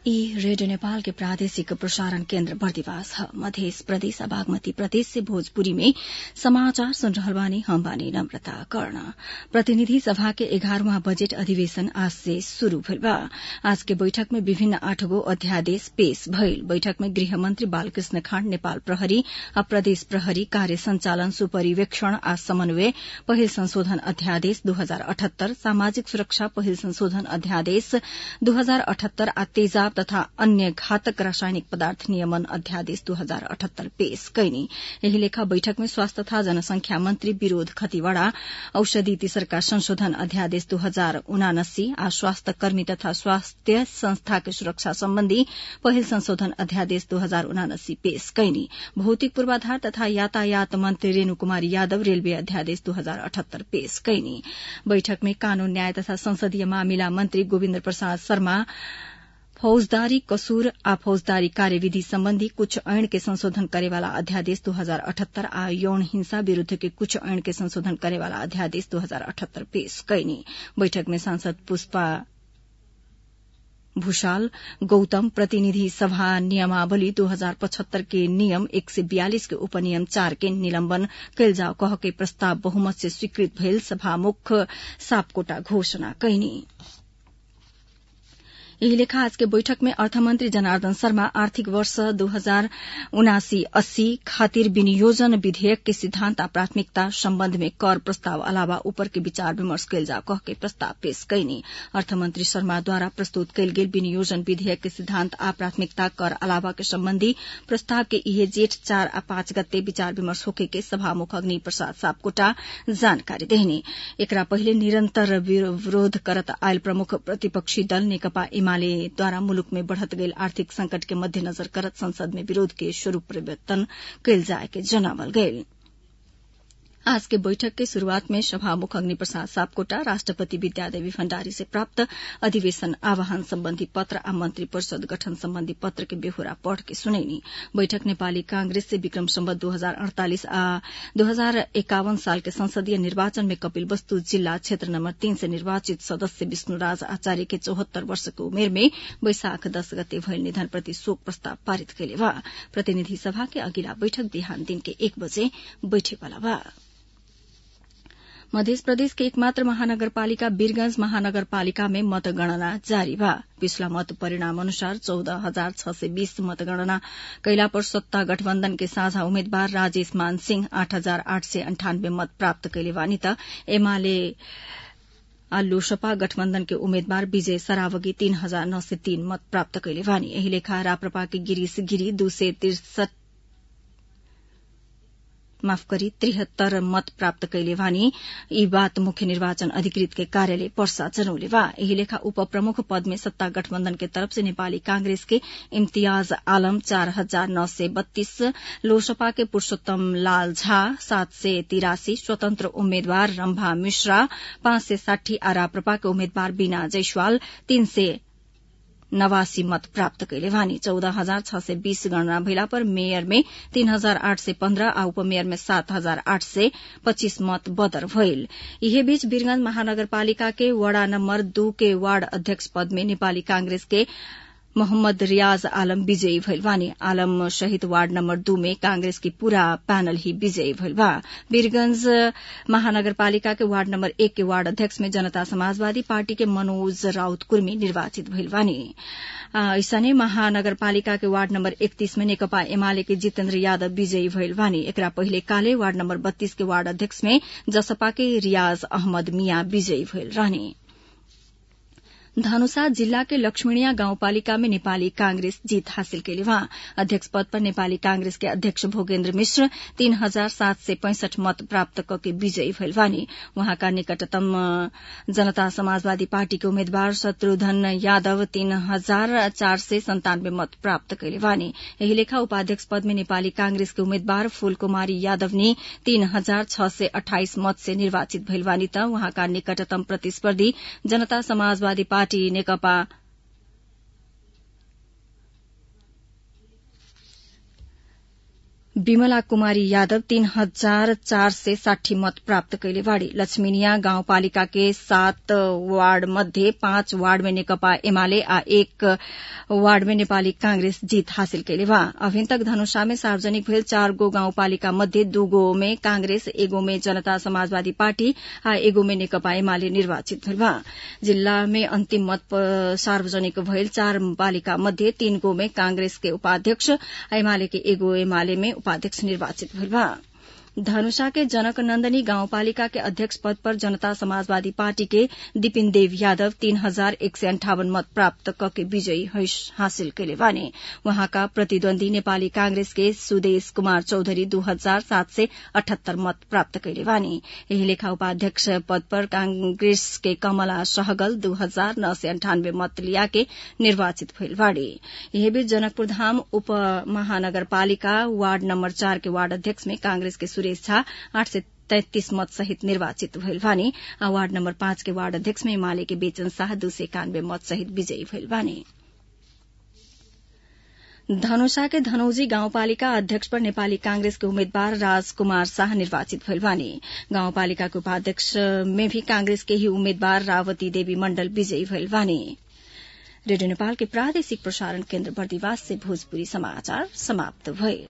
ई रेडियो नेपाल के प्रादेशिक प्रसारण केन्द्र बर्दिवास ह मध्य प्रदेश आ बागमती प्रदेश से भोजपुरी में समाचार सुन रहल बानी हम बानी नम्रता कर्ण प्रतिनिधि सभा के एघारवां बजट अधिवेशन आज से शुरू भइल बा आज के बैठक में विभिन्न आठगो अध्यादेश पेश भइल बैठक में गृहमन्त्री बालकृष्ण खाँड नेपाल प्रहरी आ प्रदेश प्रहरी कार्य संचालन सुपरिवेक्षण आ समन्वय पहिल संशोधन अध्यादेश दू हजार अठहत्तर सामाजिक सुरक्षा पहिल संशोधन अध्यादेश दू हजार अठहत्तर आ तेजाब तथा अन्य घातक रासायनिक पदार्थ नियमन अध्यादेश दू हजार अठहत्तर पेश कैनी यही लेखा बैठक में स्वास्थ्य तथा जनसंख्या मंत्री विरोध खतिवड़ा औषधि तेसरका संशोधन अध्यादेश दू हजार उनासी आ स्वास्थ्य कर्मी तथा स्वास्थ्य संस्था के सुरक्षा सम्बन्धी पहिल संशोधन अध्यादेश दू हजार उनासी पेश कैनी भौतिक पूर्वाधार तथा यातायात मंत्री रेणु कुमारी यादव रेलवे अध्यादेश दू हजार अठहत्तर पेश कैनी बैठक में कानून न्याय तथा संसदीय मामिला मंत्री गोविन्द प्रसाद शर्मा फौजदारी कसूर आ फौजदारी कार्यविधि सम्बन्धी कुछ ऐन के संशोधन करेवाला अध्यादेश दू हजार अठहत्तर आ यौन हिंसा विरूद्ध के कुछ ऐन के संशोधन करेवाला अध्यादेश दू हजार अठहत्तर पेश कैनी बैठक में सांसद पुष्पा भूषाल गौतम प्रतिनिधि सभा नियमावली दू हजार पचहत्तर के नियम एक सय बयालिस के उपनियम चार के निलम्बन कैल जाओ कह के प्रस्ताव बहुमत से स्वीकृत भइल सभामुख सापकोटा घोषणा कैनी यही लेखा आज के बैठक में अर्थमन्त्री जनार्दन शर्मा आर्थिक वर्ष दू हजार उनासी अस्सी खातिर विनियोजन विधेयक के सिद्धान्त आ प्राथमिकता सम्बन्ध में कर प्रस्ताव अलावा ऊपर के विचार विमर्श कैल जा कह के प्रस्ताव पेश कैनी अर्थमन्त्री शर्माद्वारा प्रस्तुत कैल गेल विनियोजन विधेयक के सिद्धान्त आ प्राथमिकता कर अलावा के सम्बन्धी प्रस्ताव के इहे जेठ चार आ पाँच गते विचार विमर्श होके के सभामुख अग्नि प्रसाद सापकोटा जानकारी देहनी एकरा पहिले निरन्तर विरोध करत आयल प्रमुख प्रतिपक्षी दल नेकपा एमालेद्वारा मुलुक में बढ़त गईल आर्थिक संकट के मध्यनजर करत संसद में विरोध के स्वरूप परिवर्तन कैल जाए के जनावल गईल आज के बैठक के शुरूआत में सभामुख अग्नि प्रसाद सापकोटा राष्ट्रपति विद्यादेवी भण्डारी से प्राप्त अधिवेशन आह्वान सम्बन्धी पत्र आ मन्त्री परिषद गठन सम्बन्धी पत्र के बेहोरा पढ़ के सुनैनी बैठक नेपाली कांग्रेस से विक्रम सम्बत दू हजार अड़तालिस आ दू हजार एकावन साल के संसदीय निर्वाचन में कपिल वस्तु जिल्ला क्षेत्र नम्बर तीन से निर्वाचित सदस्य विष्णुराज आचार्य के चौहत्तर वर्ष के उमेर में वैशाख दस गते भइल निधन प्रति शोक प्रस्ताव पारित कैले बा प्रतिनिधि सभा के अगिला बैठक बिहान दिन के एक बजे बैठेवाला बा मध्य प्रदेश के एकमात्र महानगरपालिका वीरगंज महानगरपालिका में मतगणना जारी बा पिछला मत परिणाम अनुसार चौदह हजार छ सय बीस मतगणना कैला पर सत्ता गठबन्धन के साझा उम्मेद्वार राजेश मान सिंह आठ हजार आठ सय अन्ठानब्बे मत प्राप्त कैले बानी त एमाले आ लोसपा गठबन्धन के उम्मेद्वार विजय सरावगी तीन हजार नौ सय तीन मत प्राप्त कैले बानी यही लेखा राप्रपा के गिरीश गिरी दू सय तिरसठ माफ गरी त्रिहत्तर मत प्राप्त कैले वानी यी बात मुख्य निर्वाचन अधिकृत के कार्यालय पर्सा जनौले वा यही लेखा उप प्रमुख पद में सत्ता गठबन्धन के तरफ से नेपाली कांग्रेस के इम्तियाज आलम चार हजार नौ सय बत्तीस लोसपा के पुरूषोत्तम लाल झा सात सय तिरासी स्वतन्त्र उम्मेद्वार रम्भा मिश्रा पाँच सय साठी आ राप्रपा के उम्मेद्वार बीना जैसवाल तीन सय नवासी मत प्राप्त कैले वानी चौध हजार छ सय बीस गणना भइला पर मेयर में तीन हजार आठ सय पन्ध्र आ उपमेयर में सात हजार आठ सय पच्चीस मत बदर भइल यही बीच वीरगंज महानगरपालिका के वड़ा नम्बर दू के वार्ड अध्यक्ष पद में नेपाली कांग्रेस के मोहम्मद रियाज आलम विजयी भइल बानी आलम शहीद वार्ड नम्बर दू में कांग्रेस की पूरा पैनल ही विजयी भइल बा वीरगंज महानगरपालिका के वार्ड नम्बर एक के वार्ड अध्यक्ष में जनता समाजवादी पार्टी के मनोज राउत कुर्मी निर्वाचित भइल बानी ऐसने महानगरपालिका के वार्ड नम्बर एकतीस में नेकपा एमाले के जितेन्द्र यादव विजयी भइल बानी एकरा पहिले काले वार्ड नम्बर बत्तीस के वार्ड अध्यक्ष में जसपा के रियाज अहमद मिया विजयी भइल रहने धनुषा जिल्ला के लक्ष्मीणिया गाउँपालिका में नेपाली कांग्रेस जीत हासिल कैले वहाँ अध्यक्ष पद पर नेपाली कांग्रेस के अध्यक्ष भोगेन्द्र मिश्र तीन हजार सात सय पैंसठ मत प्राप्त करके विजयी भइल वानी वहाँका निकटतम जनता समाजवादी पार्टी के उम्मेद्वार शत्रुघ्न यादव तीन हजार चार सय सन्तानब्बे मत प्राप्त कैले वानी यही लेखा उपाध्यक्ष पद में नेपाली कांग्रेस के उम्मेद्वार फूलकुमारी यादव ने तीन हजार छ सय अठाइस मत से निर्वाचित भइल वानी त वहाँका निकटतम प्रतिस्पर्धी जनता समाजवादी पार्टी पार्टी नेकपा विमला कुमारी यादव तीन हजार चार सय साठी मत प्राप्त कैले बाड़ी लक्ष्मीनिया गाउँपालिका के सात वार्ड मध्ये पाँच वार्ड में नेकपा एमाले आ एक वार्ड में नेपाली कांग्रेस जीत हासिल कैले बा अभिन तक धनुषा में सार्वजनिक भेल चार गो गाउँपालिका मध्ये दूगो में कांग्रेस एगो में जनता समाजवादी पार्टी आ एगो में नेकपा एमाले निर्वाचित भेल बा जिल्ला में अन्तिम मत सार्वजनिक भएल चार पालिका मध्ये तीन गो में कांग्रेस के उपाध्यक्ष आ एमाले के एगो एमाले में उपाध्यक्ष निर्वाचित भेल बा धनुषा के जनक नन्दनी गाउँपालिका के अध्यक्ष पद पर जनता समाजवादी पार्टी के दिपिन देव यादव तीन हजार एक सय अन्ठावन मत प्राप्त कके विजयी हासिल कैले बाने वहाँका प्रतिद्वन्दी नेपाली कांग्रेस के सुदेश कुमार चौधरी दू हजार सात सय अठहत्तर मत प्राप्त कैले बाने यही लेखा उपाध्यक्ष पद पर कांग्रेस के कमला सहगल दू हजार नौ सय अन्ठानब्बे मत लियाके निर्वाचित भइल बाड़े यही बीच जनकपुर धाम उप महानगरपालिका वार्ड नम्बर चार के वार्ड अध्यक्ष में कांग्रेस के सुरेश झा आठ सय तैतिस मत सहित निर्वाचित भइल बानी आ वार्ड नम्बर पाँच के वार्ड अध्यक्ष में एमाले के बेचन शाह दू सय एकानब्बे मत सहित विजयी भइल बानी धनुषा के धनौजी गाउँपालिका अध्यक्ष पर नेपाली कांग्रेस के उम्मेद्वार राजकुमार शाह निर्वाचित भइल बानी गाउँपालिका के उपाध्यक्ष में भी कांग्रेस के ही उम्मेद्वार रावती देवी मण्डल विजयी भइल बानी रेडियो नेपाल के प्रादेशिक प्रसारण केन्द्र बर्दिवास से भोजपुरी समाचार समाप्त भए